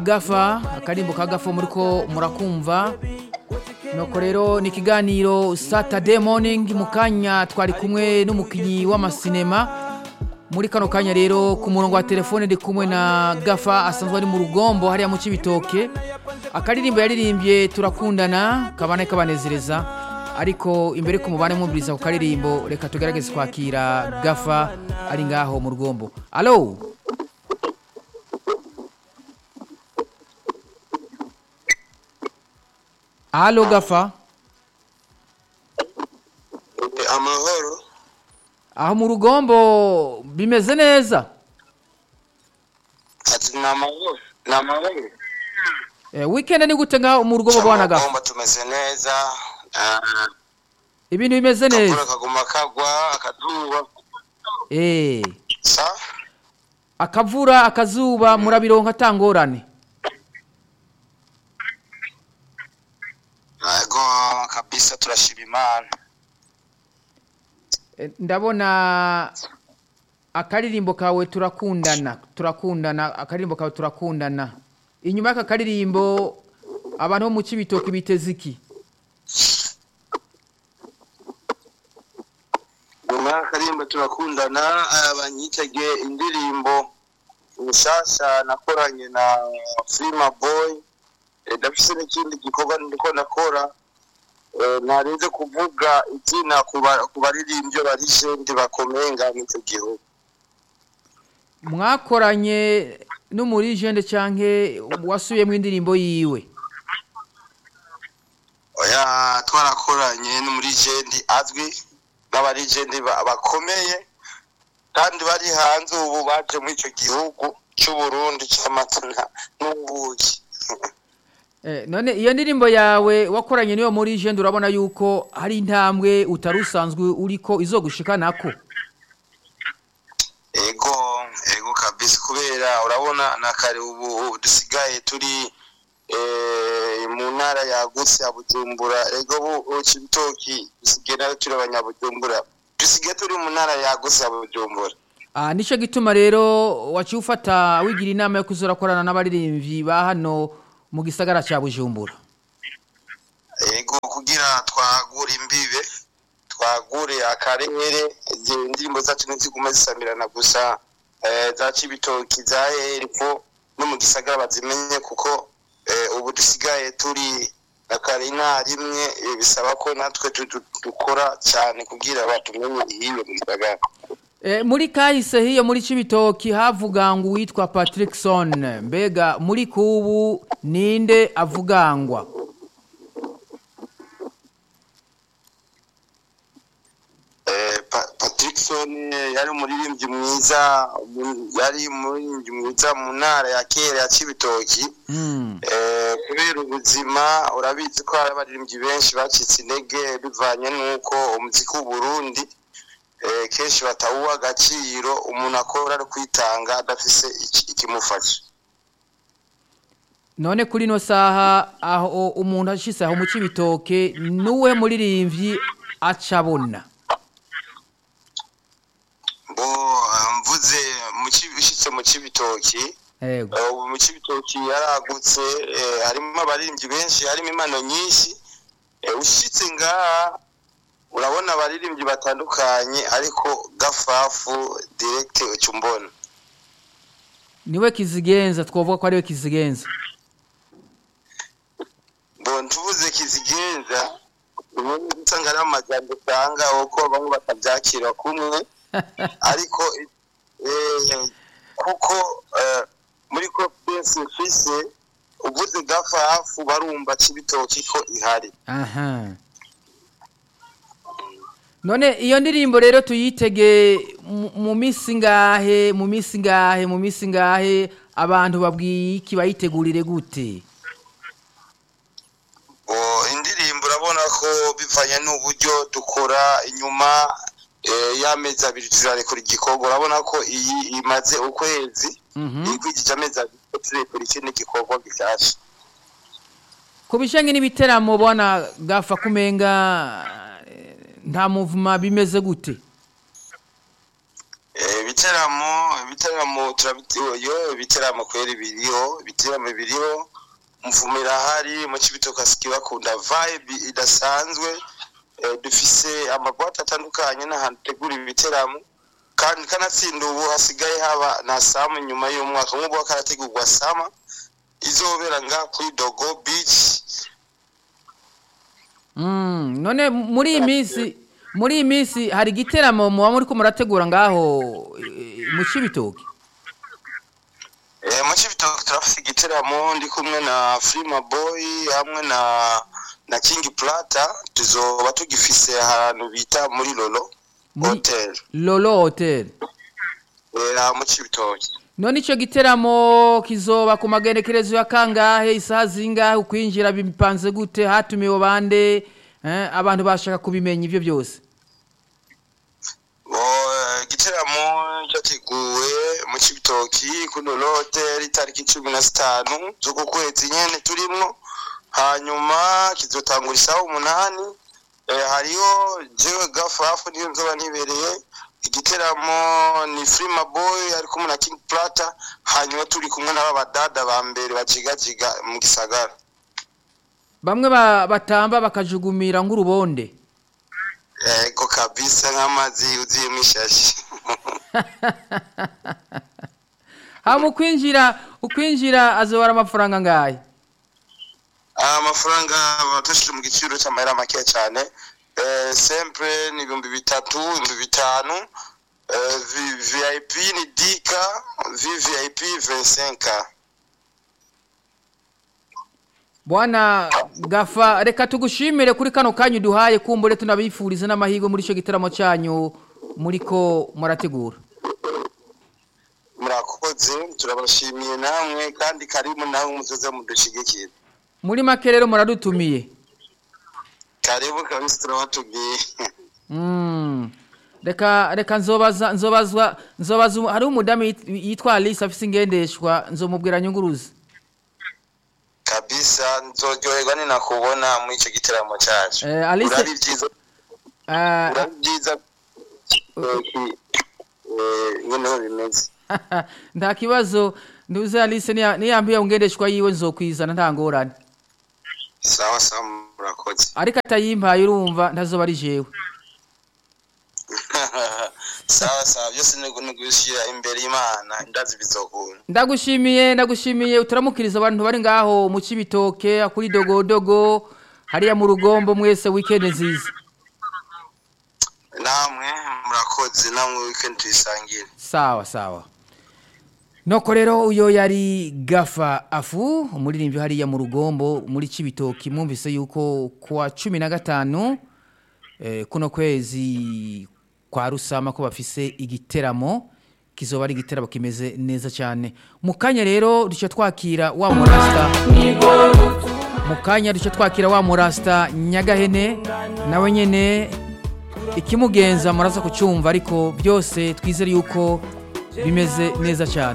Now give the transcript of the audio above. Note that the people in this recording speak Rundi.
gafa akarimbo ka gafa muriko murakumva nuko rero ni ikiganiro saturday morning mu kanya twari kumwe n'umukinnyi w'amasinema muri kano kanya rero ku murongo wa telefone ndi kumwe na gafa asanzwe ari mu rugombo hariya mu cibitoke akaririmbo yaririmbye turakundana kabane kabanezereza ariko imbere ko mubane mwumviriza ku karirimbo reka tugerageze kwakira gafa ari ngaho mu rugombo alo alo gafa amahoro aho mu rugombo bimeze neza ati ni amahoro ni amahoro Eh, weekend ni gute ngaho mu rugombo bwana gafa Cyangwa tumeze neza ah, ibintu bimeze neza akavura kaguma kagwa akazuba eh sa akavura akazuba murabironka atangorane yego kabisa turashima imana Eh, ndabona akaririmbo kawe turakundana turakundana akaririmbo kawe turakundana inyuma y'aka karirimbo abantu bo mu cibitoki biteze iki nyuma y'akarimba turakundana ah, banyitege indirimbo nshasha nakoranye na Frima Boy Eh, ndafise n'ikindi gikorwa ndiko ndakora Eh, ntarinze kuvuga izina ku ba- ku baririmbyi bari jendi bakomeye ngaha muri icyo gihugu mwakoranye n'umurijende canke wasubiyemo indirimbo yiwe oya twarakoranye n'umurijendi azwi n'abarijendi ba- bakomeye kandi bari hanze ubu baje muri icyo gihugu cy'uburundi cy'amazina n'ubuki Eh, none iyo ndirimbo yawe wakoranye niyo muri jende urabona yuko hari intambwe utari usanzwe uriko izogushikanako ego ego kabisa kubera urabona na kare ubu dusigaye turi eh, mu ntara yagutse ya bujumbura ego bu cibitoki dusigaye nayo turi abanyabujumbura dusigaye turi mu ntara yagutse ya bujumbura Ah, nico gituma rero waciye ufata wigira inama yo kuzorakorana n'abaririmbyi ba hano mu gisagara ca Bujumbura. ego kugira twagure imbibe twagure akarere izi indirimbo zacu ntizigume zisamirana gusa eh, za cibitoki za hepfo no mu gisagara bazimenye kuko eh, ubu dusigaye turi akarina rimwe eh, bisaba ko natwe tu- tu- dukora cyane kugira batumenye ihiwe mu gisagara Eh, muri kahise hiyo muri Cibitoki havuga ngo uwitwa Patrickson mbega muri kubu ninde avugangwa Eh, Pa- patrickson eh, yari umuririmbyi mwiza mu- yari umuririmbyi mwiza mu ntara ya kera ya cibitoki mm. Eh, kubera ubuzima urabizi ko hari abaririmbyi benshi bacitse intege bivanye n'uko umuziki w'uburundi eh, kenshi batawuha agaciro umuntu akora ari kwitanga adafise iki- ikimufasha none kuri no saha aho umuntu ashise aho mu Cibitoke nuwe muririmbyi acabona bo eh, mvuze mu Ci- ushitse mu cibitoki yego Eh, ubu mu cibitoki yaragutse eh, harimo abaririmbyi benshi harimo impano nyinshi Eh, ushitse ngaha urabona abaririmbyi batandukanye ariko gafafu direct uca umbona niwe kizigenza twovuga ko ariwe kizigenza bon tuvuze kizigenza ubundi usanga ari amajambo usanga uko bamwe batabyakira kumwe ariko eh, kuko eh, muri confidence mfise uvuze gafafu barumva cibitoki ko ihari aha none iyo ndirimbo rero tuyitege mu- mu minsi ngahe mu minsi ngahe mu minsi ngahe abantu babwiye iki bayitegurire gute Oh, indirimbo urabona ko bivanye n'uburyo dukora inyuma eh, y'amezi abiri turarekura igikorwa urabona ko iyi imaze ukwezi Mhm. ikwigije amezi abiri turekura ikindi gikorwa gishyashya ku bijanye n'ibiteramo bwana gafa kumenga eh, nta muvuma bimeze gute Eh, ibiteramo ibiteramo turabitiyo ibiteramo kweri biriho ibiteramo biriho mvumira hari mu cibitoka bakunda vibe idasanzwe eh, dufise amabwate atandukanye n'ahantu tegura ibiteramo kandi kanatsinda ubu hasigaye haba na samu nyuma y'umwaka nk'ubu hakarategurwa sama izobera nga kuri dogo beach Mm, none muri iyi minsi muri iyi minsi hari igiteramo muba muriko murategura ngaho eh, mu cibitoki Eh, mu cibitoke turafise igiteramo ndi kumwe na Frima Boy hamwe na na King Plata tuzoba tugifise ahantu bita muri Lolo Muri- Hotel lolo hotel eh, mu cibitoke none ico giteramo kizoba ku magenekerezo ya kangahe isaha zingahe ukwinjira bipanze gute hatumiwe bande eh, abantu bashaka kubimenya ivyo byose Bo, eh, igiteramo cyateguwe mu cibitoki kuri Lolo Hotel itariki cumi na zitanu z'uku kwezi nyene turimwo hanyuma kizotangura isaha umunani eh, hariho jewe gafafu niyo nzoba nibereye igiteramo ni Frima Boy ari kumwe na King Plata hanyuma turi kumwe n'aba badada ba mbere bajigajiga mu gisagara bamwe ba, batamba bakajugumira nk'urubonde ego kabisa nk'amazi yuzuyemo ishashi hama ukwinjira ukwinjira azobara amafaranga ngahe amafaranga batashije mu giciro cy'amahera make cyane eh, sempre ni ibihumbi bitatu ibihumbi bitanu eh, V- vip ni dika vvip 25 bwana gafa reka tugushimire kuri kano kanya uduhaye kumbure tunabifuriza n'amahirwe muri ico giteramo cyanyu muriko murategura murakoze turabashimiye namwe kandi karibu nawe muzoze mudushigikire muri make rero muradutumiye karibu kabisa turabatubwiye Mm. reka reka nzobaza nzobazwa nzobaza hari umudamu yit- yitwa Alice afise ingendeshwa nzomubwira nyunguruzi kabisa nzoryoherwa ninakubona muri icyo giteramo cyacu Eh, Alice- urabi byiza Ah, urabi byiza eh, ki- eh, nyine bimeze nta kibazo nduze Alice niya- niyambiye ungendeshwa yiwe nzokwizana nta ngorane sawa sawa murakoze ariko atayimpaye urumva ntazoba ari jewe sawa sawa byose ni ni gushyira imbere y'imana ndazi bizokunda ndagushimiye ndagushimiye utaramukiriza abantu bari ngaho mu cibitoke kuri dogodogo hariya mu rugombo mwese weekend nziza namwe murakoze namwe weekend tuyisangire sawa sawa noko rero uyo yari gafa afu umuririmbyi hariya mu rugombo muri cibitoki mwumvise yuko kuwa cumi na gatanu eh, kuno kwezi kwa rusama ko bafise igiteramo kizoba ari igiteramo kimeze neza cyane mu kanya rero duce twakira wa murasta mu kanya duce twakira wa murasta nyagahene nawe nyene ikimugenza muraza kucyumva ariko byose twizere yuko bimeze neza cyane